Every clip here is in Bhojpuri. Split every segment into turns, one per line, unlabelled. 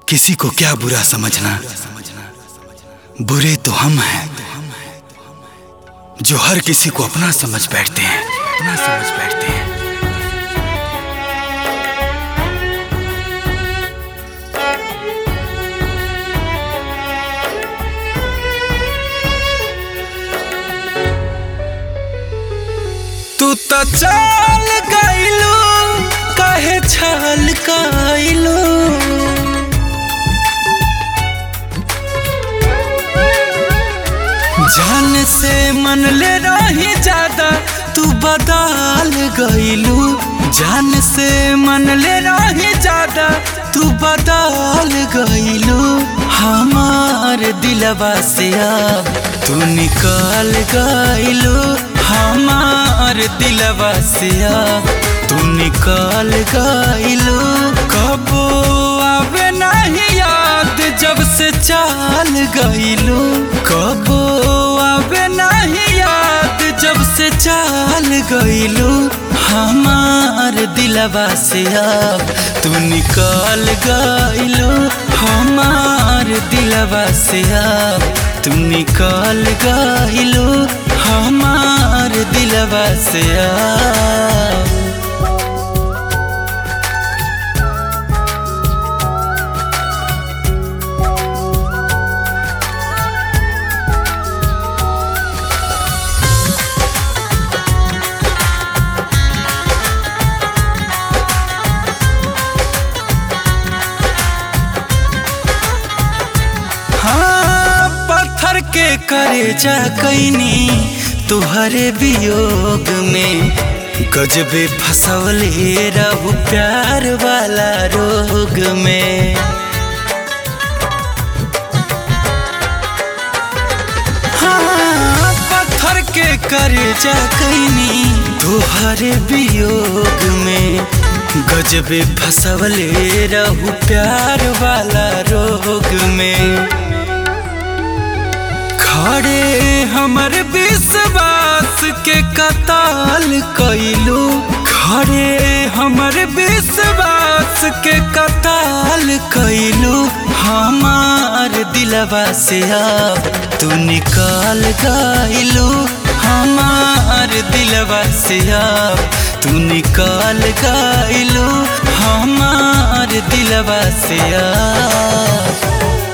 किसी को क्या बुरा समझना बुरे तो हम हैं जो हर किसी को अपना समझ बैठते हैं अपना समझ बैठते हैं तू तो चाल गइलू काहे छाल गइलू जान से मन ले रही ज्यादा तू बदल गइलू जान से मन ले रही ज्यादा तू बदल गइलू हमार दिलवा से अब तू निकाल गइलू हमार दिलवा से अब तू निकाल गइलू कबो आवे नहीं याद जब से चाल गइलू कबो आवे नहीं याद जब से चाल गइलू हमार दिलवा से अब तू निकाल गइलू हमार दिलवा से अब तू निकाल गइलू हमार दिलवा से अब हाँ पत्थर के करे जा कैनी तुहरे वियोग में गजबे फसवले रहू प्यार वाला रोग में हाँ पत्थर के करे जा कैनी तुहरे वियोग में गजबे फसवले रहू प्यार वाला रोग में खड़े हमर विश्वास के कताल कैलू खड़े हमर विश्वास के कताल कैलू हमार दिलवा से अब तू निकाल गइलू हमार दिलवा से अब तू निकाल गइलू हमार दिलवा से अब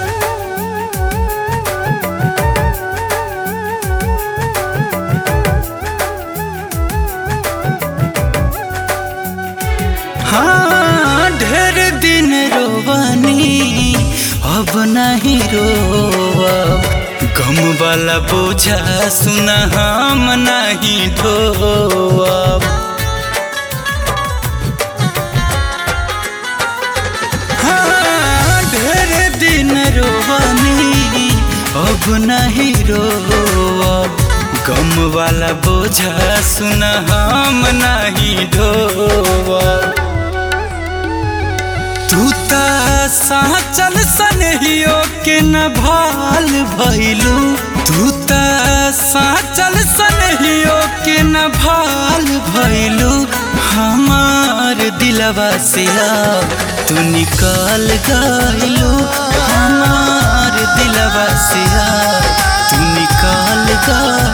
हाँ ढेर दिन रोवानी अब नहीं रोब गम वाला बोझा सुना हम नहीं ढोब हाँ ढेर दिन रोवानी अब नहीं रोब गम वाला बोझा सुना हम नहीं ढोब तू ता साचल सनहियो के न भाल भइलू तू ता साचल सनहियो के न भाल भइलू हमार दिलवा से अब तू निकाल गइलू हमार दिलवा से अब तू निकाल गइलू